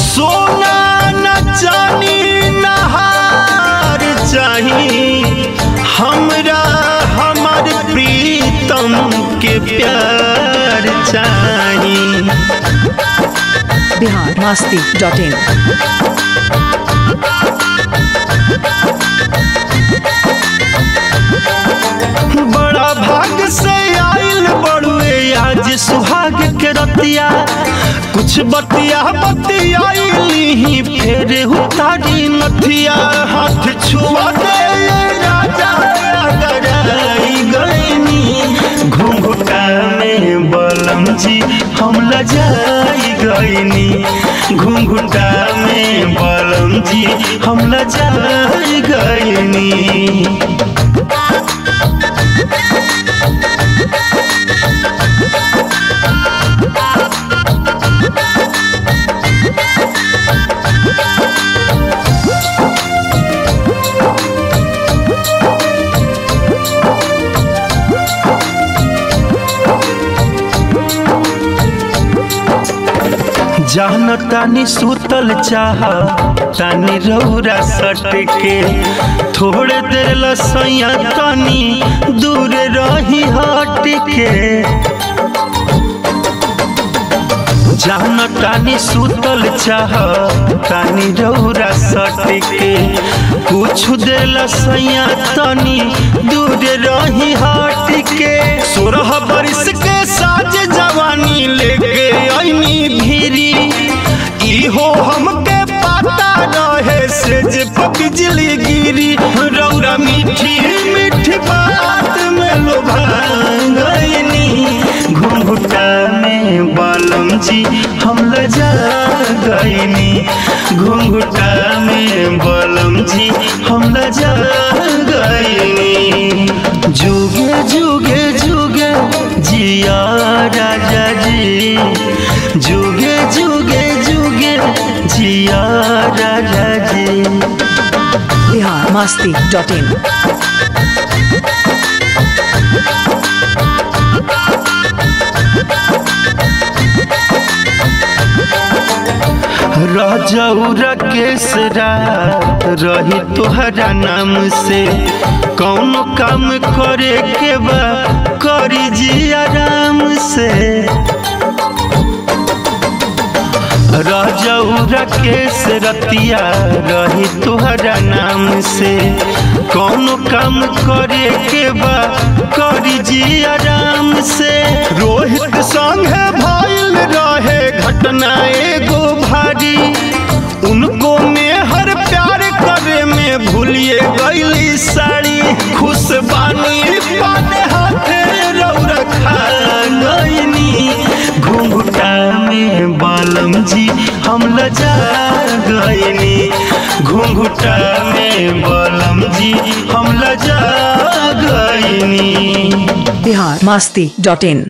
सोना न चानी नहार चाही हमरा हमर प्रीतम के प्यार चाही बिहार मस्ती डॉट इन बड़ा भाग से आइल बड़ुए आज सुहाग के रतिया कुछ बतिया बतियाइली फिर उतारी नथिया हाथ छुआ दे राजा गराई गईनी घुंघटा में बलम जी हम लजाई गईनी घुंघटा में बलम जी हम लजाई गईनी जान तानी सुतल चाह तानी रौरा सट के थोड़े देर लसैया तानी दूर रही हट के जान तानी सुतल चाह तानी रौरा सट के कुछ देर लसैया तानी दूर रही हट के सोरह बरिस के साज जवानी लेके ऐनी भीरी इहो हमके पता रहे से जे बिजली गिरी रौरा मीठी मीठी बात में लोभा गईनी घुंघटा में बालम जी हम लजा गईनी घुंघटा में बालम जी हम लजा गईनी जुगे जुगे जुगे जिया राजा जी जुगे जुगे जुगे जिया राजा जी बिहार मस्ती डॉट इन राजौरा केसरा रही तोहरा नाम से कौन काम करे के बा करी जी आराम से राजौरा केस रतिया रही तोहरा नाम से कौन काम करे के बा करी जी आराम से रोहित संगे भइल रहे घटना एगो भारी उनको में हर प्यार करे में भूलिए गईली साड़ी खुश बानी पाने हाथे रौरा खा गईनी घुंघटा में बालम जी हम लजा गईनी घुंघटा में बालम जी हम लजा गईनी बिहार मस्ती डॉट इन